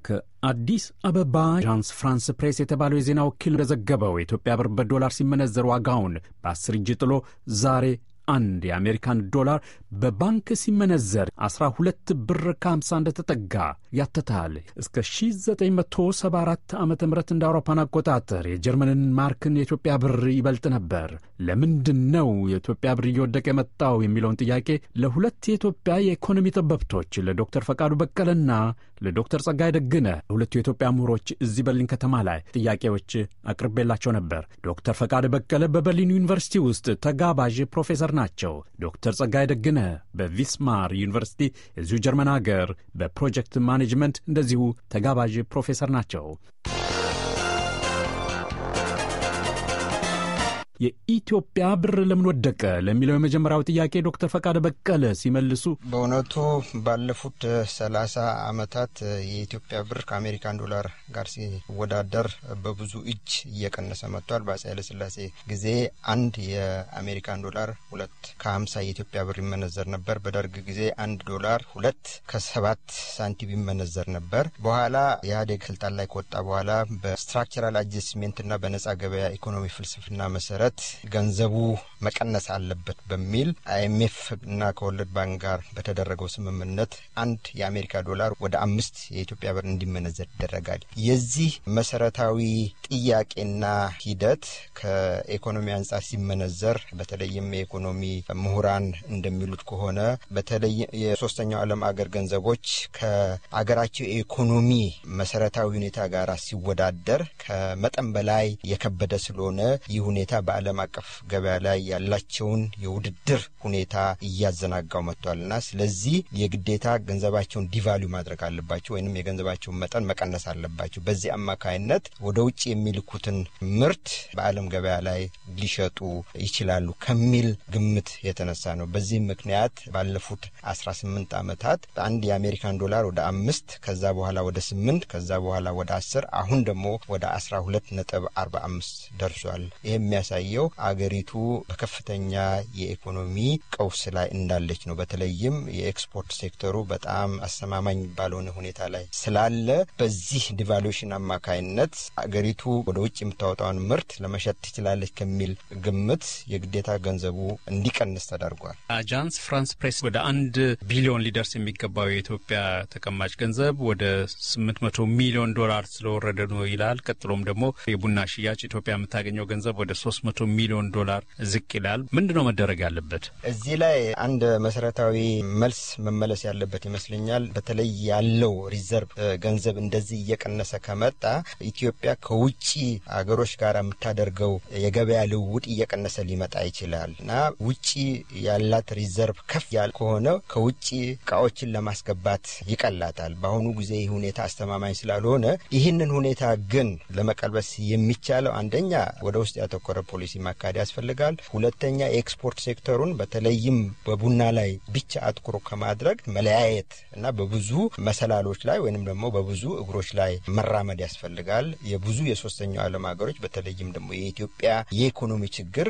ከአዲስ አበባ ዣንስ ፍራንስ ፕሬስ የተባለው የዜና ወኪል እንደዘገበው የኢትዮጵያ ብር በዶላር ሲመነዘር ዋጋውን በአስር እጅ ጥሎ ዛሬ አንድ የአሜሪካን ዶላር በባንክ ሲመነዘር 12 ብር ከ50 እንደተጠጋ ያተታል። እስከ 1974 ዓ ም እንደ አውሮፓን አቆጣጠር የጀርመንን ማርክን የኢትዮጵያ ብር ይበልጥ ነበር። ለምንድን ነው የኢትዮጵያ ብር እየወደቀ የመጣው የሚለውን ጥያቄ ለሁለት የኢትዮጵያ የኢኮኖሚ ጠበብቶች ለዶክተር ፈቃዱ በቀለና ለዶክተር ጸጋይ ደግነ ሁለቱ የኢትዮጵያ ምሁሮች እዚህ በርሊን ከተማ ላይ ጥያቄዎች አቅርቤላቸው ነበር። ዶክተር ፈቃዱ በቀለ በበርሊን ዩኒቨርሲቲ ውስጥ ተጋባዥ ፕሮፌሰር ናቸው። ዶክተር ጸጋይ ደግነ በቪስማር ዩኒቨርሲቲ የዚሁ ጀርመን ሀገር በፕሮጀክት ማኔጅመንት እንደዚሁ ተጋባዥ ፕሮፌሰር ናቸው። የኢትዮጵያ ብር ለምን ወደቀ ለሚለው የመጀመሪያው ጥያቄ ዶክተር ፈቃደ በቀለ ሲመልሱ በእውነቱ ባለፉት ሰላሳ ዓመታት የኢትዮጵያ ብር ከአሜሪካን ዶላር ጋር ሲወዳደር በብዙ እጅ እየቀነሰ መጥቷል። በአፄ ኃይለሥላሴ ጊዜ አንድ የአሜሪካን ዶላር ሁለት ከሀምሳ የኢትዮጵያ ብር ይመነዘር ነበር። በደርግ ጊዜ አንድ ዶላር ሁለት ከሰባት ሳንቲም ይመነዘር ነበር። በኋላ ኢህአዴግ ስልጣን ላይ ከወጣ በኋላ በስትራክቸራል አጀስትሜንትና በነጻ ገበያ ኢኮኖሚ ፍልስፍና መሰረት ገንዘቡ መቀነስ አለበት በሚል አይኤምኤፍ እና ከወለድ ባንክ ጋር በተደረገው ስምምነት አንድ የአሜሪካ ዶላር ወደ አምስት የኢትዮጵያ ብር እንዲመነዘር ይደረጋል። የዚህ መሰረታዊ ጥያቄና ሂደት ከኢኮኖሚ አንጻር ሲመነዘር በተለይም የኢኮኖሚ ምሁራን እንደሚሉት ከሆነ በተለይ የሶስተኛው ዓለም አገር ገንዘቦች ከአገራቸው የኢኮኖሚ መሰረታዊ ሁኔታ ጋር ሲወዳደር ከመጠን በላይ የከበደ ስለሆነ ይህ ሁኔታ በዓለም አቀፍ ገበያ ላይ ያላቸውን የውድድር ሁኔታ እያዘናጋው መጥቷልና ስለዚህ የግዴታ ገንዘባቸውን ዲቫሉ ማድረግ አለባቸው ወይንም የገንዘባቸውን መጠን መቀነስ አለባቸው። በዚህ አማካይነት ወደ ውጭ የሚልኩትን ምርት በዓለም ገበያ ላይ ሊሸጡ ይችላሉ ከሚል ግምት የተነሳ ነው። በዚህም ምክንያት ባለፉት አስራ ስምንት ዓመታት አንድ የአሜሪካን ዶላር ወደ አምስት ከዛ በኋላ ወደ ስምንት ከዛ በኋላ ወደ አስር አሁን ደግሞ ወደ አስራ ሁለት ነጥብ አርባ አምስት ደርሷል። ይህ የሚያሳየው አገሪቱ በከፍተኛ የኢኮኖሚ ቀውስ ላይ እንዳለች ነው። በተለይም የኤክስፖርት ሴክተሩ በጣም አስተማማኝ ባልሆነ ሁኔታ ላይ ስላለ በዚህ ዲቫሉዌሽን አማካይነት አገሪቱ ወደ ውጭ የምታወጣውን ምርት ለመሸጥ ትችላለች ከሚል ግምት የግዴታ ገንዘቡ እንዲቀንስ ተደርጓል። አጃንስ ፍራንስ ፕሬስ ወደ አንድ ቢሊዮን ሊደርስ የሚገባው የኢትዮጵያ ተቀማጭ ገንዘብ ወደ ስምንት መቶ ሚሊዮን ዶላር ስለወረደ ነው ይላል። ቀጥሎም ደግሞ የቡና ሽያጭ ኢትዮጵያ የምታገኘው ገንዘብ ወደ ሶስት መቶ ሚሊዮን ዶላር ዝቅ ይላል። ምንድን ነው መደረግ ያለበት? እዚህ ላይ አንድ መሰረታዊ መልስ መመለስ ያለበት ይመስለኛል። በተለይ ያለው ሪዘርቭ ገንዘብ እንደዚህ እየቀነሰ ከመጣ ኢትዮጵያ ከውጭ አገሮች ጋር የምታደርገው የገበያ ልውውጥ እየቀነሰ ሊመጣ ይችላል እና ውጭ ያላት ሪዘርቭ ከፍ ያለ ከሆነ ከውጭ እቃዎችን ለማስገባት ይቀላታል። በአሁኑ ጊዜ ይህ ሁኔታ አስተማማኝ ስላልሆነ ይህንን ሁኔታ ግን ለመቀልበስ የሚቻለው አንደኛ ወደ ውስጥ ያተኮረ ፖሊሲ ማካሄድ ያስፈልጋል። ሁለተኛ የኤክስፖርት ሴክተሩን በተለይም በቡና ላይ ብቻ አትኩሮ ከማድረግ መለያየት እና በብዙ መሰላሎች ላይ ወይንም ደግሞ በብዙ እግሮች ላይ መራመድ ያስፈልጋል። የብዙ የሶስተኛው ዓለም ሀገሮች በተለይም ደግሞ የኢትዮጵያ የኢኮኖሚ ችግር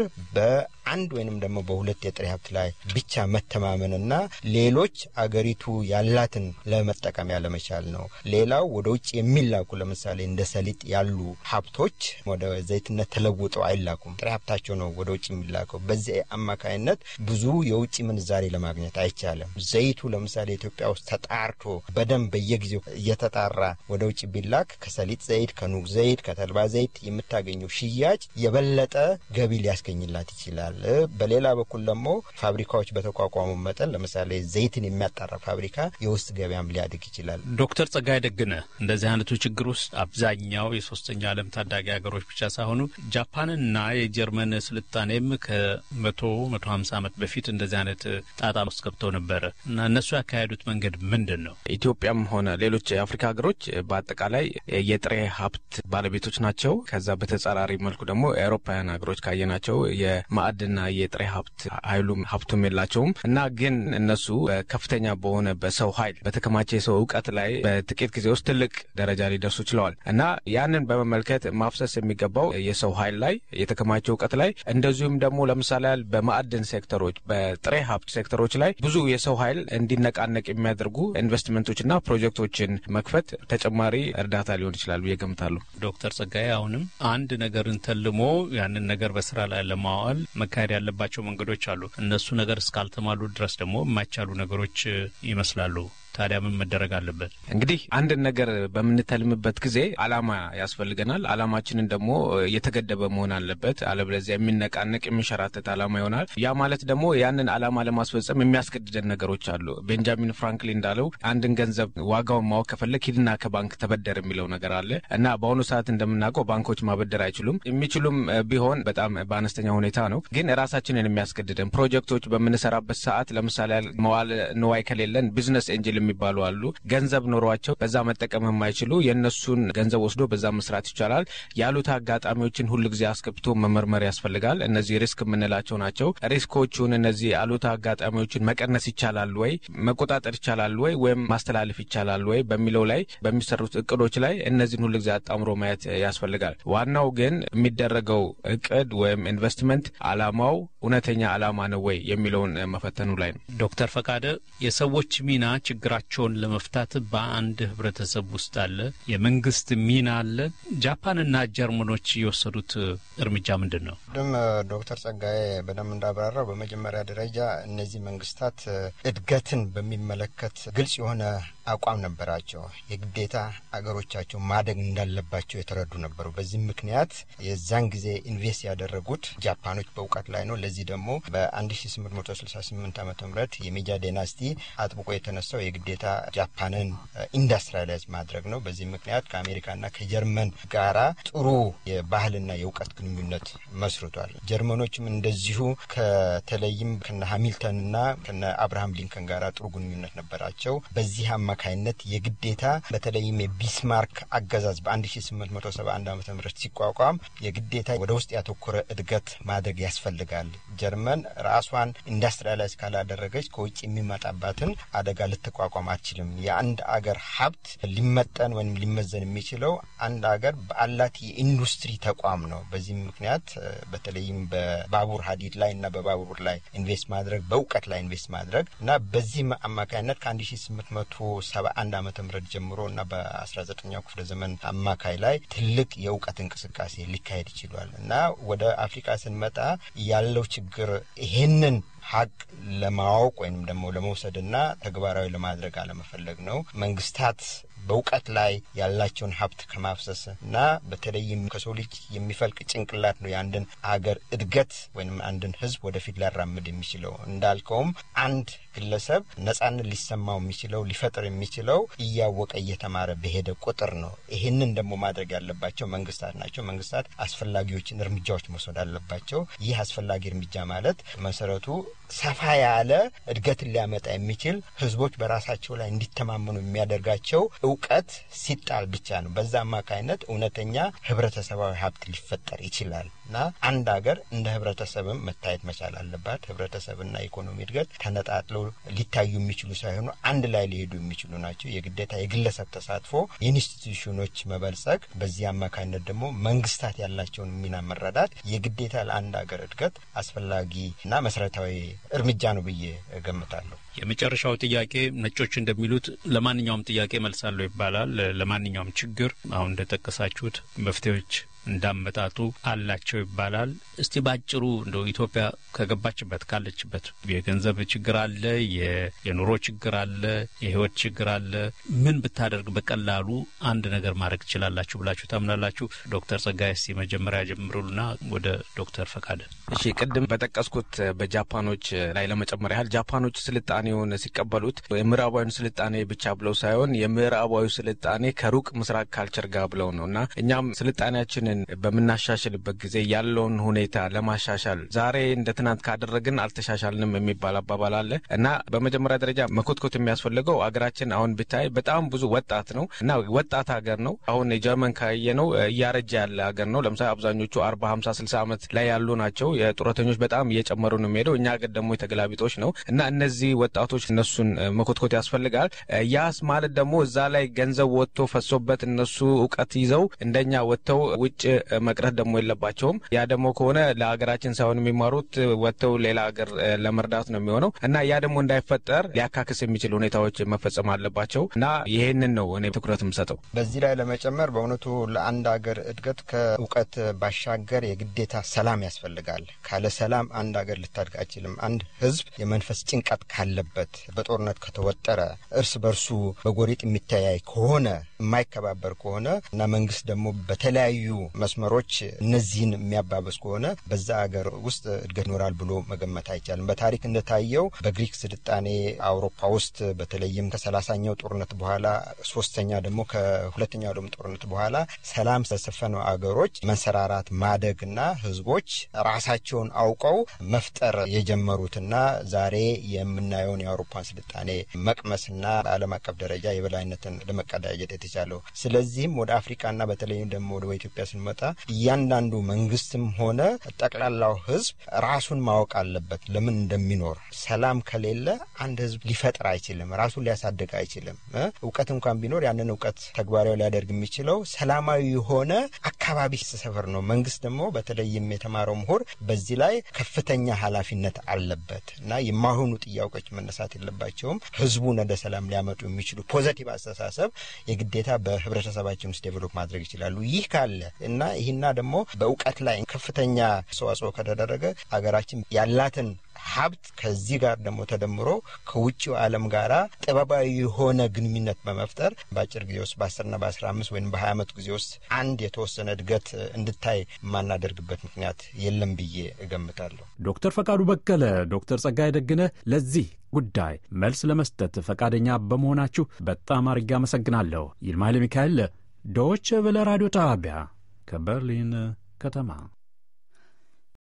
በአንድ ወይንም ደግሞ በሁለት የጥሬ ሀብት ላይ ብቻ መተማመንና ሌሎች አገሪቱ ያላትን ለመጠቀም ያለመቻል ነው። ሌላው ወደ ውጭ የሚላኩ ለምሳሌ እንደ ሰሊጥ ያሉ ሀብቶች ወደ ዘይትነት ተለውጠው አይላኩም። ጥሬ ሀብታቸው ነው ወደ ውጭ የሚላከው። በዚህ አማካይነት ብዙ የውጭ ምንዛሬ ለማግኘት አይቻልም። ዘይቱ ለምሳሌ ኢትዮጵያ ውስጥ ተጣርቶ በደንብ በየጊዜው እየተጣራ ወደ ውጭ ቢላክ ከሰሊጥ ዘይት፣ ከኑግ ዘይት፣ ከተልባ ዘይት የምታገኘው ሽያጭ የበለጠ ገቢ ሊያስገኝላት ይችላል። በሌላ በኩል ደግሞ ፋብሪካዎች በተቋቋሙ መጠን ለምሳሌ ዘይትን የሚያጣራ ፋብሪካ የውስጥ ገበያም ሊያድግ ይችላል። ዶክተር ጸጋይ ደግነ እንደዚህ አይነቱ ችግር ውስጥ አብዛኛው የሶስተኛ ዓለም ታዳጊ ሀገሮች ብቻ ሳይሆኑ ጃፓንና የጀርመን ስልጣኔም ከመቶ መቶ ሀምሳ ዓመት በፊት እንደዚህ አይነት ጣጣ ውስጥ ገብተው ነበረ እና እነሱ ያካሄዱት መንገድ ምንድን ነው? ኢትዮጵያም ሆነ ሌሎች የአፍሪካ ሀገሮች በአጠቃላይ የጥሬ ሀብት ባለቤቶች ናቸው። ከዛ በተጻራሪ መልኩ ደግሞ የአውሮፓውያን ሀገሮች ካየናቸው የማዕድና የጥሬ ሀብት ኃይሉም ሀብቱም የላቸውም እና ግን እነሱ ከፍተኛ በሆነ በሰው ኃይል በተከማቸ የሰው እውቀት ላይ በጥቂት ጊዜ ውስጥ ትልቅ ደረጃ ሊደርሱ ችለዋል እና ያንን በመመልከት ማፍሰስ የሚገባው የሰው ኃይል ላይ የተከማቸ በሚጠቅማቸው እውቀት ላይ እንደዚሁም ደግሞ ለምሳሌ ያህል በማዕድን ሴክተሮች፣ በጥሬ ሀብት ሴክተሮች ላይ ብዙ የሰው ኃይል እንዲነቃነቅ የሚያደርጉ ኢንቨስትመንቶችና ፕሮጀክቶችን መክፈት ተጨማሪ እርዳታ ሊሆን ይችላል ብዬ ገምታለሁ። ዶክተር ጸጋዬ አሁንም አንድ ነገርን ተልሞ ያንን ነገር በስራ ላይ ለማዋል መካሄድ ያለባቸው መንገዶች አሉ። እነሱ ነገር እስካልተሟሉ ድረስ ደግሞ የማይቻሉ ነገሮች ይመስላሉ። ታዲያ ምን መደረግ አለበት? እንግዲህ አንድን ነገር በምንተልምበት ጊዜ አላማ ያስፈልገናል። አላማችንን ደግሞ የተገደበ መሆን አለበት። አለበለዚያ የሚነቃነቅ የሚንሸራተት አላማ ይሆናል። ያ ማለት ደግሞ ያንን አላማ ለማስፈጸም የሚያስገድደን ነገሮች አሉ። ቤንጃሚን ፍራንክሊን እንዳለው አንድን ገንዘብ ዋጋውን ማወቅ ከፈለግ ሂድና ከባንክ ተበደር የሚለው ነገር አለ እና በአሁኑ ሰዓት እንደምናውቀው ባንኮች ማበደር አይችሉም። የሚችሉም ቢሆን በጣም በአነስተኛ ሁኔታ ነው። ግን ራሳችንን የሚያስገድደን ፕሮጀክቶች በምንሰራበት ሰዓት ለምሳሌ መዋለ ንዋይ ከሌለን ቢዝነስ ኤንጅል የሚባሉ አሉ። ገንዘብ ኖሯቸው በዛ መጠቀም የማይችሉ የእነሱን ገንዘብ ወስዶ በዛ መስራት ይቻላል። ያሉት አጋጣሚዎችን ሁሉ ጊዜ አስገብቶ መመርመር ያስፈልጋል። እነዚህ ሪስክ የምንላቸው ናቸው። ሪስኮቹን እነዚህ አሉት አጋጣሚዎችን መቀነስ ይቻላል ወይ፣ መቆጣጠር ይቻላል ወይ፣ ወይም ማስተላለፍ ይቻላል ወይ በሚለው ላይ በሚሰሩት እቅዶች ላይ እነዚህን ሁሉ ጊዜ አጣምሮ ማየት ያስፈልጋል። ዋናው ግን የሚደረገው እቅድ ወይም ኢንቨስትመንት አላማው እውነተኛ አላማ ነው ወይ የሚለውን መፈተኑ ላይ ነው። ዶክተር ፈቃደ የሰዎች ሚና ችግራቸውን ለመፍታት በአንድ ህብረተሰብ ውስጥ አለ። የመንግስት ሚና አለ። ጃፓንና ጀርመኖች የወሰዱት እርምጃ ምንድን ነው? ቅድም ዶክተር ጸጋዬ በደንብ እንዳብራራው በመጀመሪያ ደረጃ እነዚህ መንግስታት እድገትን በሚመለከት ግልጽ የሆነ አቋም ነበራቸው። የግዴታ አገሮቻቸው ማደግ እንዳለባቸው የተረዱ ነበሩ። በዚህም ምክንያት የዛን ጊዜ ኢንቨስት ያደረጉት ጃፓኖች በእውቀት ላይ ነው። ለዚህ ደግሞ በ1868 ዓመተ ምህረት የሜጃ ዴናስቲ አጥብቆ የተነሳው የግዴታ ጃፓንን ኢንዱስትሪላይዝ ማድረግ ነው። በዚህ ምክንያት ከአሜሪካና ከጀርመን ጋራ ጥሩ የባህልና የእውቀት ግንኙነት መስርቷል። ጀርመኖችም እንደዚሁ ከተለይም ከነ ሃሚልተንና ከነ አብርሃም ሊንከን ጋራ ጥሩ ግንኙነት ነበራቸው። በዚህ አማካይነት የግዴታ በተለይም የቢስማርክ አገዛዝ በ1871 ዓ ም ሲቋቋም የግዴታ ወደ ውስጥ ያተኮረ እድገት ማድረግ ያስፈልጋል። ጀርመን ራሷን ኢንዱስትሪላይዝ ካላደረገች ከውጭ የሚመጣባትን አደጋ ልትቋቋም አትችልም። የአንድ አገር ሀብት ሊመጠን ወይም ሊመዘን የሚችለው አንድ አገር በአላት የኢንዱስትሪ ተቋም ነው። በዚህም ምክንያት በተለይም በባቡር ሀዲድ ላይ እና በባቡር ላይ ኢንቨስት ማድረግ፣ በእውቀት ላይ ኢንቨስት ማድረግ እና በዚህ አማካይነት ከአንድ ሺ ስምንት መቶ ሰባ አንድ ዓመተ ምህረት ጀምሮ እና በአስራ ዘጠኛው ክፍለ ዘመን አማካይ ላይ ትልቅ የእውቀት እንቅስቃሴ ሊካሄድ ይችሏል እና ወደ አፍሪካ ስንመጣ ያለው ችግር ይሄንን ሀቅ ለማወቅ ወይም ደግሞ ለመውሰድና ተግባራዊ ለማድረግ አለመፈለግ ነው። መንግስታት በእውቀት ላይ ያላቸውን ሀብት ከማፍሰስ እና በተለይም ከሰው ልጅ የሚፈልቅ ጭንቅላት ነው የአንድን አገር እድገት ወይም አንድን ሕዝብ ወደፊት ሊያራምድ የሚችለው። እንዳልከውም አንድ ግለሰብ ነጻነት ሊሰማው የሚችለው ሊፈጥር የሚችለው እያወቀ እየተማረ በሄደ ቁጥር ነው። ይህንን ደግሞ ማድረግ ያለባቸው መንግስታት ናቸው። መንግስታት አስፈላጊዎችን እርምጃዎች መውሰድ አለባቸው። ይህ አስፈላጊ እርምጃ ማለት መሰረቱ ሰፋ ያለ እድገትን ሊያመጣ የሚችል ህዝቦች በራሳቸው ላይ እንዲተማመኑ የሚያደርጋቸው እውቀት ሲጣል ብቻ ነው። በዛ አማካይነት እውነተኛ ህብረተሰባዊ ሀብት ሊፈጠር ይችላል እና አንድ ሀገር እንደ ህብረተሰብም መታየት መቻል አለባት። ህብረተሰብና ኢኮኖሚ እድገት ተነጣጥለው ሊታዩ የሚችሉ ሳይሆኑ አንድ ላይ ሊሄዱ የሚችሉ ናቸው። የግዴታ የግለሰብ ተሳትፎ፣ የኢንስቲትዩሽኖች መበልጸግ፣ በዚህ አማካይነት ደግሞ መንግስታት ያላቸውን ሚና መረዳት የግዴታ ለአንድ ሀገር እድገት አስፈላጊ እና መሰረታዊ እርምጃ ነው ብዬ እገምታለሁ። የመጨረሻው ጥያቄ ነጮች እንደሚሉት ለማንኛውም ጥያቄ መልሳለሁ ይባላል። ለማንኛውም ችግር አሁን እንደጠቀሳችሁት መፍትሄዎች እንዳመጣጡ አላቸው ይባላል። እስቲ ባጭሩ እንደው ኢትዮጵያ ከገባችበት ካለችበት የገንዘብ ችግር አለ፣ የኑሮ ችግር አለ፣ የህይወት ችግር አለ። ምን ብታደርግ በቀላሉ አንድ ነገር ማድረግ ትችላላችሁ ብላችሁ ታምናላችሁ? ዶክተር ጸጋይ እስቲ መጀመሪያ ጀምሩልና ወደ ዶክተር ፈቃደ። እሺ፣ ቅድም በጠቀስኩት በጃፓኖች ላይ ለመጨመር ያህል ጃፓኖች ስልጣኔውን ሲቀበሉት የምዕራባዊን ስልጣኔ ብቻ ብለው ሳይሆን የምዕራባዊ ስልጣኔ ከሩቅ ምስራቅ ካልቸር ጋር ብለው ነው እና እኛም ስልጣኔያችንን በምናሻሽልበት ጊዜ ያለውን ሁኔታ ለማሻሻል ዛሬ እንደ ትናንት ካደረግን አልተሻሻልንም የሚባል አባባል አለ እና በመጀመሪያ ደረጃ መኮትኮት የሚያስፈልገው አገራችን አሁን ብታይ በጣም ብዙ ወጣት ነው እና ወጣት ሀገር ነው። አሁን የጀርመን ካየ ነው እያረጀ ያለ ሀገር ነው። ለምሳሌ አብዛኞቹ አርባ ሀምሳ ስልሳ ዓመት ላይ ያሉ ናቸው። የጡረተኞች በጣም እየጨመሩ ነው የሚሄደው። እኛ ሀገር ደግሞ የተገላቢጦች ነው እና እነዚህ ወጣቶች እነሱን መኮትኮት ያስፈልጋል። ያስ ማለት ደግሞ እዛ ላይ ገንዘብ ወጥቶ ፈሶበት እነሱ እውቀት ይዘው እንደኛ ወጥተው ውጭ ውጭ መቅረት ደግሞ የለባቸውም። ያ ደግሞ ከሆነ ለሀገራችን ሳይሆን የሚማሩት ወጥተው ሌላ ሀገር ለመርዳት ነው የሚሆነው እና ያ ደግሞ እንዳይፈጠር ሊያካክስ የሚችል ሁኔታዎች መፈጸም አለባቸው እና ይሄንን ነው እኔ ትኩረት የምሰጠው። በዚህ ላይ ለመጨመር በእውነቱ ለአንድ ሀገር እድገት ከእውቀት ባሻገር የግዴታ ሰላም ያስፈልጋል። ካለ ሰላም አንድ ሀገር ልታድግ አይችልም። አንድ ሕዝብ የመንፈስ ጭንቀት ካለበት፣ በጦርነት ከተወጠረ፣ እርስ በርሱ በጎሪጥ የሚተያይ ከሆነ፣ የማይከባበር ከሆነ እና መንግስት ደግሞ በተለያዩ መስመሮች እነዚህን የሚያባበስ ከሆነ በዛ ሀገር ውስጥ እድገት ይኖራል ብሎ መገመት አይቻልም። በታሪክ እንደታየው በግሪክ ስልጣኔ አውሮፓ ውስጥ በተለይም ከሰላሳኛው ጦርነት በኋላ ሶስተኛ ደግሞ ከሁለተኛው ደግሞ ጦርነት በኋላ ሰላም ስለሰፈነው አገሮች መንሰራራት ማደግና ህዝቦች ራሳቸውን አውቀው መፍጠር የጀመሩትና ዛሬ የምናየውን የአውሮፓን ስልጣኔ መቅመስና በዓለም አቀፍ ደረጃ የበላይነትን ለመቀዳጀት የተቻለው። ስለዚህም ወደ አፍሪካና በተለይም ደግሞ ወደ ኢትዮጵያ ስንመጣ እያንዳንዱ መንግስትም ሆነ ጠቅላላው ህዝብ ራሱን ማወቅ አለበት ለምን እንደሚኖር። ሰላም ከሌለ አንድ ህዝብ ሊፈጥር አይችልም፣ ራሱን ሊያሳድግ አይችልም። እውቀት እንኳን ቢኖር ያንን እውቀት ተግባራዊ ሊያደርግ የሚችለው ሰላማዊ የሆነ አካባቢ ሰፈር ነው። መንግስት ደግሞ በተለይም የተማረው ምሁር በዚህ ላይ ከፍተኛ ኃላፊነት አለበት እና የማይሆኑ ጥያቄዎች መነሳት የለባቸውም። ህዝቡን ወደ ሰላም ሊያመጡ የሚችሉ ፖዘቲቭ አስተሳሰብ የግዴታ በህብረተሰባችን ውስጥ ዴቨሎፕ ማድረግ ይችላሉ። ይህ ካለ እና ይህና ደግሞ በእውቀት ላይ ከፍተኛ አስተዋጽኦ ከተደረገ ሀገራችን ያላትን ሀብት ከዚህ ጋር ደግሞ ተደምሮ ከውጭው ዓለም ጋር ጥበባዊ የሆነ ግንኙነት በመፍጠር በአጭር ጊዜ ውስጥ በአስርና በአስራ አምስት ወይም በሀያ ዓመት ጊዜ ውስጥ አንድ የተወሰነ እድገት እንድታይ የማናደርግበት ምክንያት የለም ብዬ እገምታለሁ። ዶክተር ፈቃዱ በቀለ፣ ዶክተር ጸጋይ ደግነ ለዚህ ጉዳይ መልስ ለመስጠት ፈቃደኛ በመሆናችሁ በጣም አድርጌ አመሰግናለሁ። ይልማ ኃይለ ሚካኤል ዶይቼ ቬለ ራዲዮ ጣቢያ ከበርሊን ከተማ